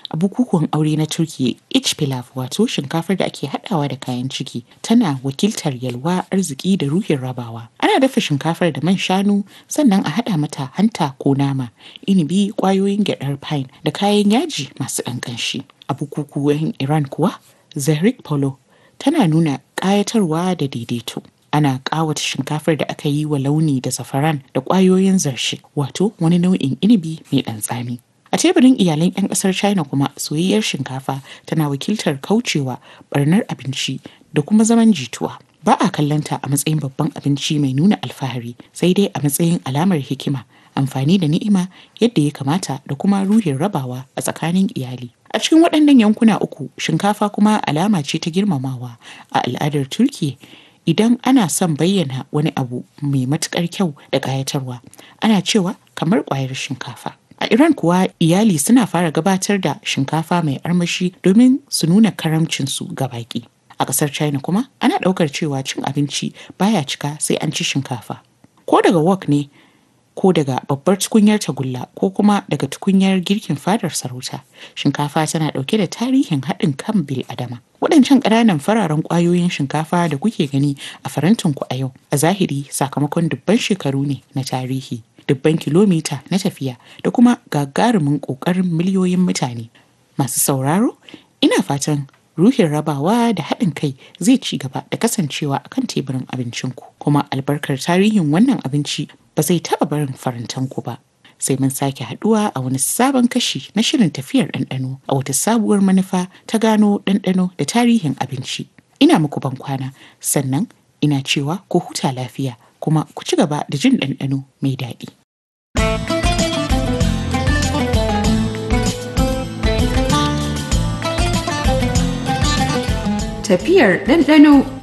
A bukukuwan aure na Turkiyya, ich pilav wato shinkafar da ake haɗawa da kayan ciki tana wakiltar yalwa, arziki da ruhin rabawa. Ana dafa shinkafar da man shanu sannan a haɗa mata hanta ko nama, inibi, ƙwayoyin gyaɗar pine da kayan yaji masu ɗan ƙanshi. A bukukuwan Iran kuwa, Zehrik Polo tana nuna ƙayatarwa da daidaito. Ana ƙawata shinkafar da aka yi wa launi da zafaran da ƙwayoyin zarshe wato wani nau'in inibi mai ɗan tsami. A teburin iyalan 'yan ƙasar China kuma soyayyar shinkafa tana wakiltar kaucewa ɓarnar abinci da kuma zaman jituwa. Ba a kallonta a matsayin babban abinci mai nuna alfahari sai dai a matsayin alamar hikima, amfani da ni'ima yadda ya kamata da kuma ruhin rabawa a tsakanin iyali. A cikin waɗannan yankuna uku, shinkafa kuma alama ce ta girmamawa a al'adar Turkiyya. Idan ana son bayyana wani abu mai matuƙar kyau da ƙayatarwa, ana cewa kamar ƙwayar shinkafa. A Iran kuwa iyali suna fara gabatar da shinkafa mai armashi domin su nuna karamcinsu ga baƙi. A ƙasar China kuma ana ɗaukar cewa cin abinci baya cika sai an ci shinkafa. Ko daga wok ne ko daga babbar tukunyar tagulla ko kuma daga tukunyar girkin fadar sarauta shinkafa tana ɗauke da tarihin haɗin kan bil adama waɗancan ƙananan fararen ƙwayoyin shinkafa da kuke gani a farantinku a yau a zahiri sakamakon dubban shekaru ne na tarihi dubban kilomita na tafiya da kuma gagarumin ƙoƙarin miliyoyin mutane masu sauraro ina fatan ruhin rabawa da haɗin kai zai ci gaba da kasancewa a kan teburin abincinku kuma albarkar tarihin wannan abinci ba zai taɓa barin farantanku ba sai mun sake haɗuwa a wani sabon kashi na shirin tafiyar ɗanɗano a wata sabuwar manufa ta gano ɗanɗano da tarihin abinci ina muku ban kwana sannan ina cewa ku huta lafiya kuma ku ci gaba da jin ɗanɗano mai daɗi. Tafiyar ɗanɗano